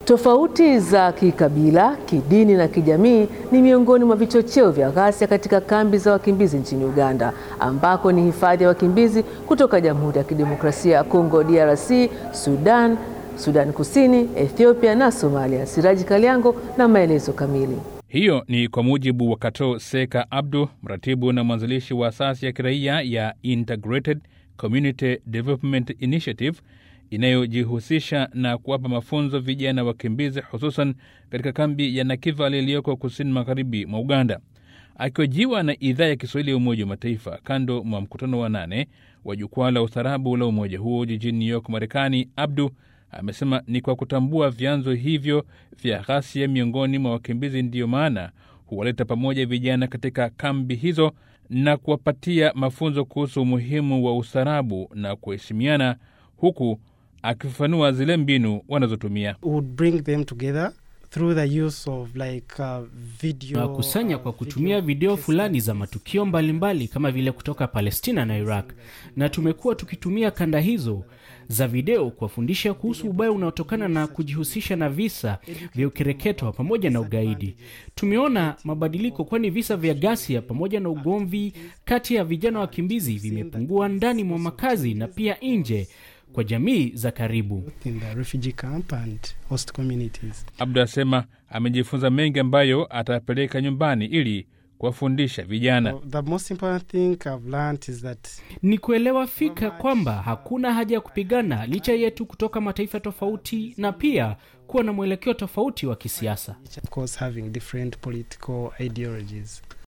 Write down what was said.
Tofauti za kikabila, kidini na kijamii ni miongoni mwa vichocheo vya ghasia katika kambi za wakimbizi nchini Uganda, ambako ni hifadhi ya wakimbizi kutoka Jamhuri ya Kidemokrasia ya Kongo DRC, Sudan, Sudan Kusini, Ethiopia na Somalia. Siraji Kaliango na maelezo kamili. Hiyo ni kwa mujibu wa Kato Seka Abdu, mratibu na mwanzilishi wa asasi ya kiraia ya Integrated Community Development Initiative inayojihusisha na kuwapa mafunzo vijana wakimbizi, hususan katika kambi ya Nakivale iliyoko kusini magharibi mwa Uganda. Akihojiwa na idhaa ya Kiswahili ya Umoja wa Mataifa kando mwa mkutano wa nane wa jukwaa la ustaarabu la umoja huo jijini New York, Marekani, Abdu amesema ni kwa kutambua vyanzo hivyo vya ghasia miongoni mwa wakimbizi ndiyo maana huwaleta pamoja vijana katika kambi hizo na kuwapatia mafunzo kuhusu umuhimu wa ustaarabu na kuheshimiana, huku akifafanua zile mbinu wanazotumia. Tunakusanya kwa kutumia video fulani za matukio mbalimbali mbali kama vile kutoka Palestina na Iraq, na tumekuwa tukitumia kanda hizo za video kuwafundisha kuhusu ubaya unaotokana na kujihusisha na visa vya ukereketwa pamoja na ugaidi. Tumeona mabadiliko, kwani visa vya ghasia pamoja na ugomvi kati ya vijana wakimbizi vimepungua ndani mwa makazi na pia nje kwa jamii za karibu. Abdu asema amejifunza mengi ambayo atapeleka nyumbani ili kuwafundisha vijana. Ni kuelewa fika kwamba hakuna haja ya kupigana licha yetu kutoka mataifa tofauti, na pia kuwa na mwelekeo tofauti wa kisiasa.